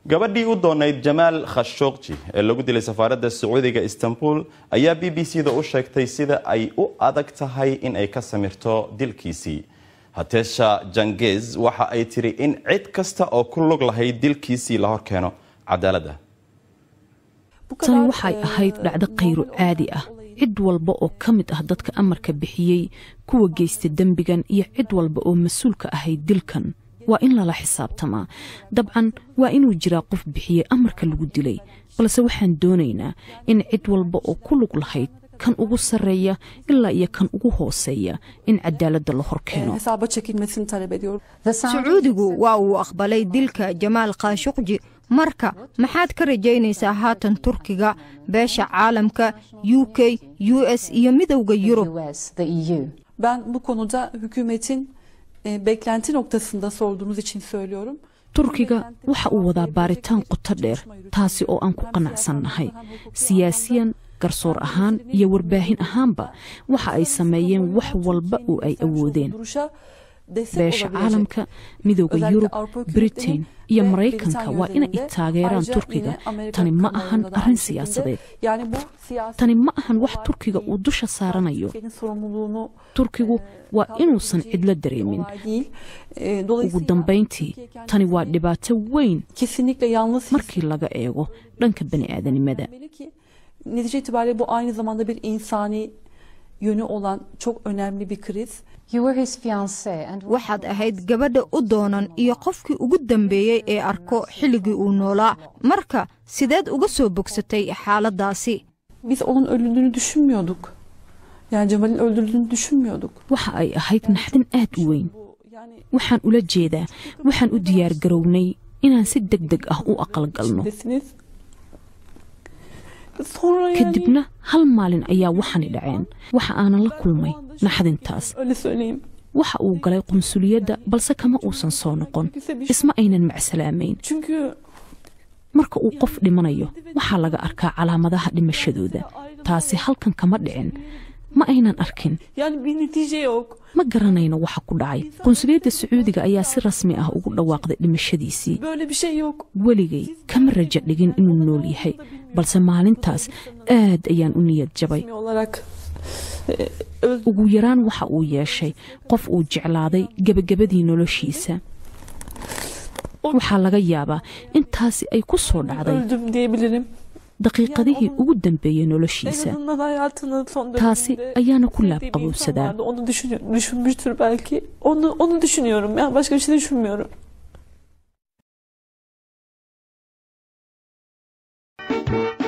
gabadhii u doonayd jamaal khashogji ee lagu dilay safaaradda sacuudiga istanbul ayaa b b c da u sheegtay sida ay u adag tahay in ay ka samirto dilkiisii hatesha jangez waxa ay tiri in cid kasta oo ku lug lahayd dilkiisii la horkeeno cadaaladda tani waxay ahayd dhacdo khayro caadi ah cid walba oo ka mid ah dadka amarka bixiyey kuwa geysta dembigan iyo cid walba oo mas-uulka ahayd dilkan waa in lala xisaabtamaa dabcan waa inuu jiraa qof bixiyey amarka lagu dilay balse waxaan doonaynaa in cid walba oo ku lug lahayd kan ugu sarreeya ilaa iyo kan ugu hooseeya in cadaaladda la hor keeno sacuudigu waa uu aqbalay dilka jamaal khashuqji marka maxaad ka rajaynaysaa haatan turkiga beesha caalamka u k u s iyo midowda yurub Ben bu konuda hükümetin e, beklenti noktasında sorduğunuz için söylüyorum. turkiga waxa uu wadaa baaritaan qoto dheer taasi oo aan ku qanacsannahay siyaasiyan garsoor ahaan iyo warbaahin ahaanba waxa ay sameeyeen wax walba oo ay awoodeen Duruşa destek beesha olabilecek. caalamka midowda Özellikle yurub Avrupa hükümetinin britain iyo ve maraykanka Britanya waa inay üzerinde, taageeraan ayrıca turkiga yine Amerika tani ma ahan kamuoyunda da arrin aynı şekilde. siyaasadeed Yani bu siyasi tani ma ahan wax turkiga uu dusha saaranayo Türkiye'nin sorumluluğunu turkigu waa inuusan cidlo dareemin olay değil. E, ugu dolayısıyla dambayntii Türkiye kendisi tani waa dhibaato weyn kesinlikle yalnız markii laga eego dhanka bani'aadanimada hissetmeli ki netice itibariyle bu aynı zamanda bir insani yönü olan çok önemli bir kriz. waxaad ahayd gabadha u doonan iyo qofkii ugu dambeeyey ee arko xilligii uu noolaa marka sideed uga soo bogsatay xaaladaasi Biz onun öldüğünü düşünmüyorduk. Yani Cemal'in öldürüldüğünü düşünmüyorduk. waxa ay ahayd naxdin aad u weyn Bu yani waxaan ula jeedaa waxaan u diyaar garownay inaan si deg deg ah u aqalgalno desiniz. Sonra yani kadibna hal maalin ayaa waxani dhaceen waxa aanan la kulmay naxdintaas öyle söyleyeyim. waxa uu galay qunsuliyadda balse kama uusan soo noqon isma aynan macsalaamayn Çünkü marka uu qof dhimanayo waxaa laga arkaa calaamadaha dhimashadooda taasi halkan kama dhicin ma aynan arkin yani bir netice yok. ma garanayno waxa ku dhacay qunsuliyadda sacuudiga ayaa si rasmi ah ugu dhawaaqday dhimashadiisii Böyle bir şey yok. weligay kama rajo dhigin inuu nool yahay balse maalintaas aad ayaan u niyad jabay Resmi olarak e, öldü. ugu yaraan waxa uu yeeshay qof uu jeclaaday gebagabadii noloshiisa waxaa laga yaabaa intaasi ay ku soo dhacday öldüm diyebilirim. daqiiqadihii ugu dambeeyey En noloshiisa azından hayatının son taasi döneminde ayaana ku sevdiği bir insan laabqabowsadaa vardı. Onu düşünüyor, düşünmüştür belki. Onu onu düşünüyorum. Yani başka bir şey düşünmüyorum.